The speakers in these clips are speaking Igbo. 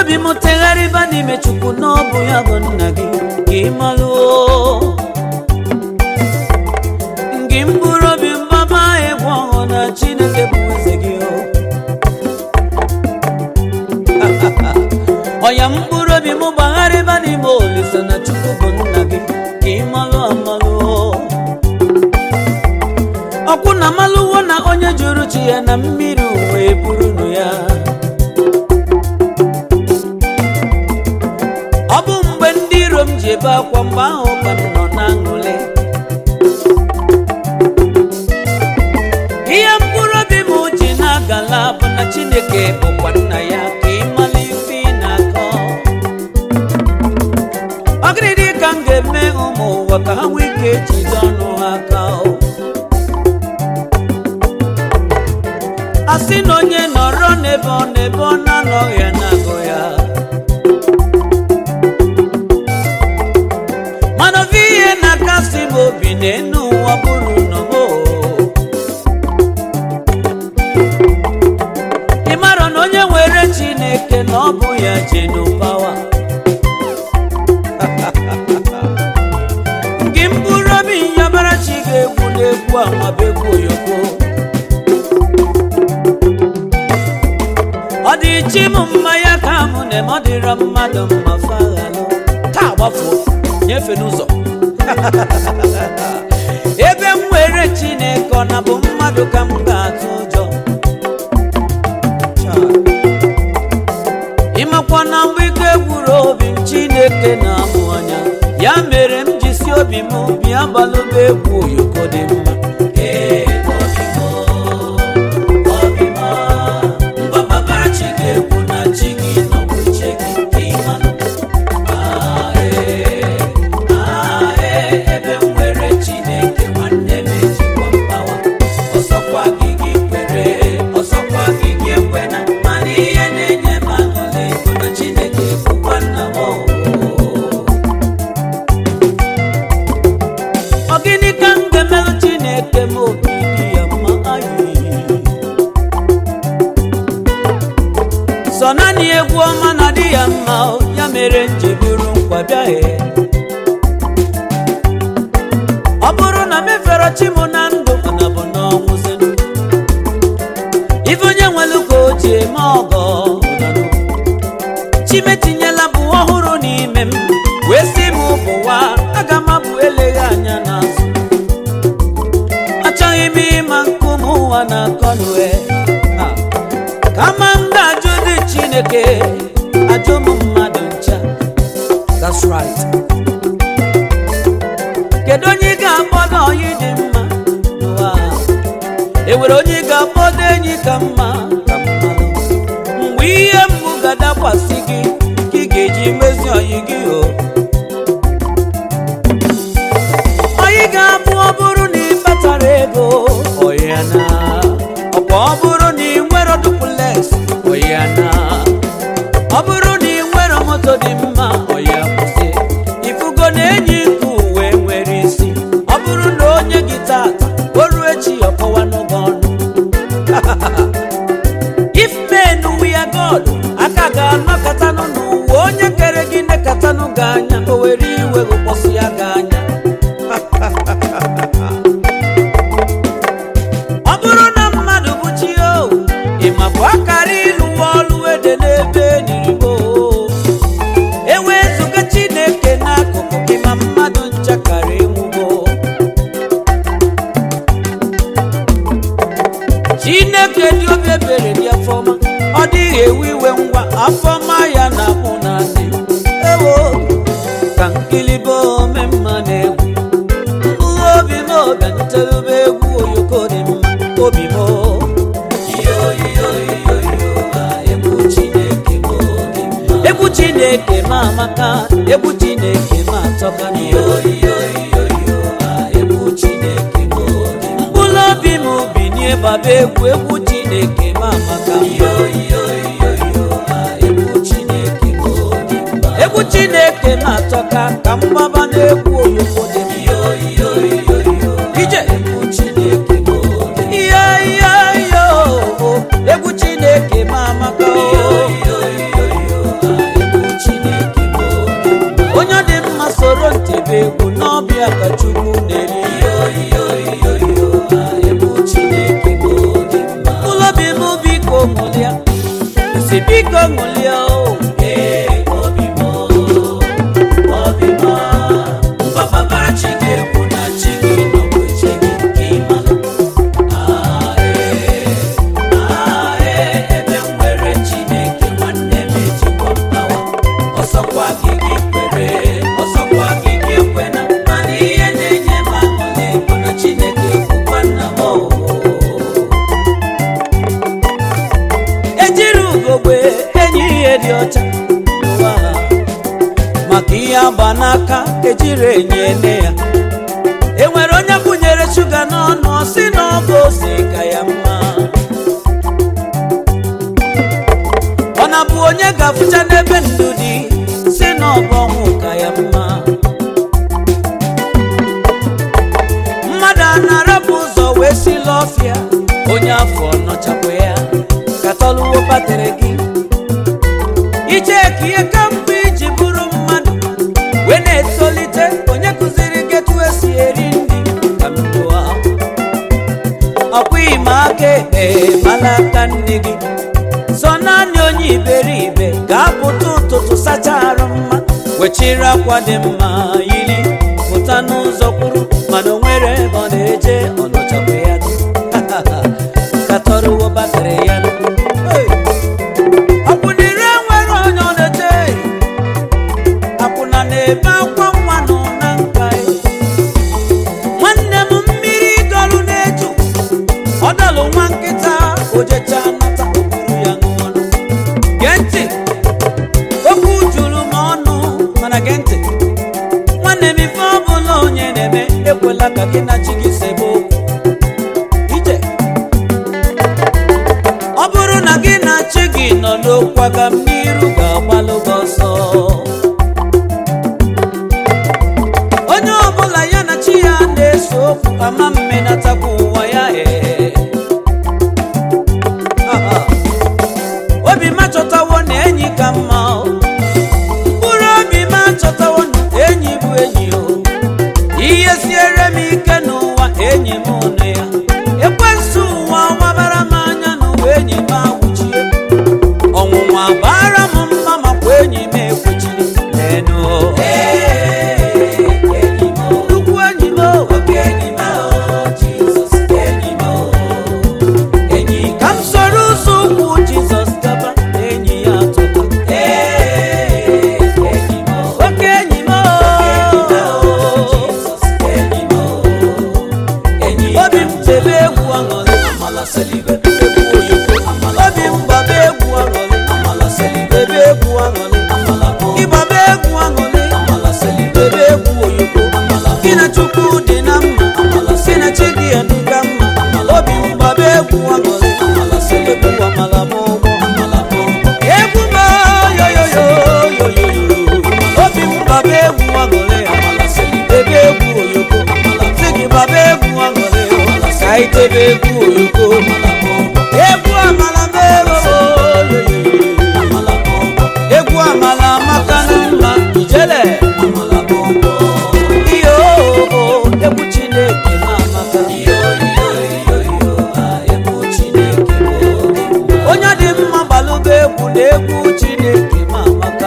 obi m tegharịba n'ime chukwu na ọ bụ ya bụ nna gị ka ị malụo gị mkpụrụ obi mgbaba egwu ọhụụ na chineke bụ eze gị o ọya mkpụrụ obi m gbagharịba n'ime olise na chukwu bụ nna gị ka ị malụ amalụo ọkwụ na malụwo na onye jụrụ chi ya na mmiri wee burunu ya ọ bụ mgbe ndị iro m ji ebe akwa mgbe ahụ ka m nọ na aṅụrị ihe mkpụrụ obi m ji na-agala bụ na chineke bụkwa nna ya ka ịmala ife ị na-akọ ọ gịnị ka m ga-eme ụmụ ụwa ka ha nwee ike jide ọnụ ha aka o? a sị na onye nọrọ n'ebe ọ n'ebe ọ na-anọghị ya na-agụ ya mana ofe ihe na-akasị m obi n'enu ụwa bụrụ nọmo ị mara na onye nwere chineke na ọ bụ ya jenupawa gị mkpụrụ obi nyabara chi ga-egwu n'egwu amabegwu oyoko ọ dị chi m mma ya ka mụ na eme ọ dịrọ mmadụ mma faghalụ taa gbafuo nyefe n'ụzọ ebe m were chineke ọ na bụ mmadụ ka m ga-atụ ụjọ Cha. ịmakwa na mgbe ike gwuru obi m chineke na-amụ anya ya mere m ji si obi m bịa gbalụba egwu oyoko dị mma Ee, obi m, obi m, mgbabara chi ga-ekwu na chi gị nọbụ uche gị ka ị malụ. Ah, ee, ah, ee, ebe m nwere Chineke nwanne m ejikwa mgbawa. Ọsọkwa gị gị kwere, ọsọkwa gị gị ekwena, mana ihe na-enye m aṅụrị bụ na Chineke bụkwa nna m o. Ọ gịnị ka m ga-emelụ Chineke ma obi dị ya mma ayi sọ naanị egwu ọma na dị ya mma o, ya mere m ji buru nkwa bịaghị ọ bụrụ na mefere chi m na ndụ mana bụ n'ọnwụzinụ ife onye nwelu ka o ji eme ọgọ ụdanụ. chimetinyela bụ ọhụrụ n'ime m wee si m bụwa aga m abụ eleghị anya n'azụ achọghị m ịma nkume ụwa na akọnue kama m ga-ajụ dị chineke ajụ m mmadụ ncha That's right. kedu onye ị ga-akpọdo onye dị mma n'ụwa a? e nwere onye ị ga-akpọdo enyi ka mma ka mmalụ mgbe ihe mgbu ga-adakwasị gị ka ị ga-eji mezi oyi gị o onye ga-abụ ọ bụrụ na ị kpatara ego ọya na ọkwa ọ bụrụ na ị nwere duplex ọya na ọ bụrụ na ị nwere moto dị mma ọya kwụsị ifugo na enyi nke uwe nwere isi ọ bụrụ na onye gị tata o ruo echi ọkọwa n'ụgwọ ọnụ if men we are God aka ga-anọkatanụ n'ụwa onye kere gị nekatanụ gị anya o were iwe kpọsụ ya gị anya ọ bụrụ na mmadụ bụ chi o ịmabụ akara ịlụwa ọlụ ede n'ebe enirigbo ewezụga chineke n'akụkụ gị ma mmadụ nchakara enwugo chineke dị obi ebere dị afọma ọ dịghị ewe iwe ngwa afọma ya na mụ na ndị ewo ka nkilibo ome mma na-egwu mkpụrụ obi m bịantelube egwu oyoko dị mma obi m egwu chineke ma amaka egwu chineke ma atọka mkpụrụ obi m binie gbaba egwu egwu chineke ma amaka egwu chineke na-atọka ka mgbaba na-egwu oyoko dị mma ije ihe ihe ihe egwu chineke ma amaka o ya ka chukwu na-eri ụlọ bi m biko ṅụlịa si biko ṅụlịa o ọsọkwa gị gị kwere ọsọkwa gị gị ekwena mana ihe na-enye m aṅụrị bụ na chineke bụkwa nna m o. ejiri ugogbe enyi ihe dị ọcha n'ụwa a. maka ihe agba n'aka ejiri enyi ene ya enwere onye kwụnyere shuga n'ọnụ ọ sị na ọ bụ ose ka ya mma ọ na-bụ onye ga-afụcha n'ebe ndụ dị si na ọ bụ ọnwụ ka ya mma mmadụ a na-arapụ ụzọ wee si l'ọfịa onye afọ nọchapụ ya ka tọluwo batrị gị ije ka ihe kamgbe iji bụrụ mmadụ wee na-etolite onye kụziri gị etu esi eri nri ka m jụọ ọkwa ime aka ekpe mala aka nne gị so naanị onye iberibe ga-apụta ụtụtụ sacha arụ mma wechiri akwa dị mma yiri pụta n'ụzọ kwuru mana o nwere ebe ọ na-eje ọ nọchapụ ya katọrọwo batrị ya Hey! akwụnire nwere onye ọ na-eche akwụna na-ebe akwa nwa nọ na nka ya. nwanne m mmiri dọlụ na-eju ọ dọlụ nwa nkịta ojecha nata okpuru ya n'ọnụ gee ntị okwu juru m ọnụ mana gee ntị nwanne m ife ọ bụla onye na-eme ekwela ka gị na chi gị sebe okwu ije ọ bụrụ na gị na chi gị nọ n'okwu aga m n'iru ga-agbalụ gị ọsọ onye ọbụla ya na chi ya na-eso okwu ama mmenatakwa ụwa ya ee Aha. obi m achọtawo na enyi ka mma o. mkpụrụ obi m achọtawo na enyi bụ enyi o ihe siere m ike n'ụwa enyi m nụ ya ekwensu ụwa wabara m anya n'ụwa enyi m awụchie ọnwụnwa bara m mma makwa enyi m ekwechiri lenu nnukwu enyi m o. ka m soro ụzọ ụkwụ jizọs gaba enyi ya atụta oke enyi m o. obi m tebe egwu aṅụrị egwu oyoko obi m gbaba egwu aṅụrị ebe egwu aṅụrị ịgbaba egwu aṅụrị ebe egwu oyoko gị na chukwu dị na mma gị na chi gị adịga mma obi m gbaba egwu aṅụrị egwu amala m ụgbọ egwu m oyoyoyoyoyoyo obi m gbaba egwu aṅụrị ebe egwu oyoko sị gị gbaba egwu aṅụrị ka anyị tebe egwu oyoko egwu amala m oyoyoyo egwu amala amaka na mma ijele ihe oo egwu chineke ma amaka onye dị mma gbalụba egwu na egwu chineke ma amaka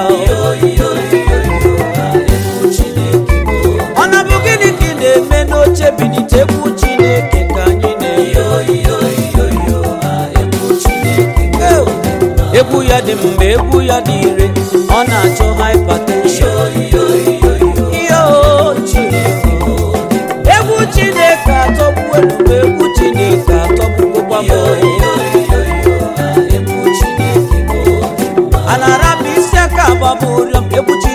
ọ na bụ gịnị ka ị na-eme n'oche binite egwu chineke ka anyị na-eyi egwu ya dị mgbe egwu ya dị ire ọ na-achọ hypertension ihe o chineke egwu chineke atọgbu ebube egwu chineke atọgbugokwa m a na-arapụ isi aka agbaba ụrịọm egwu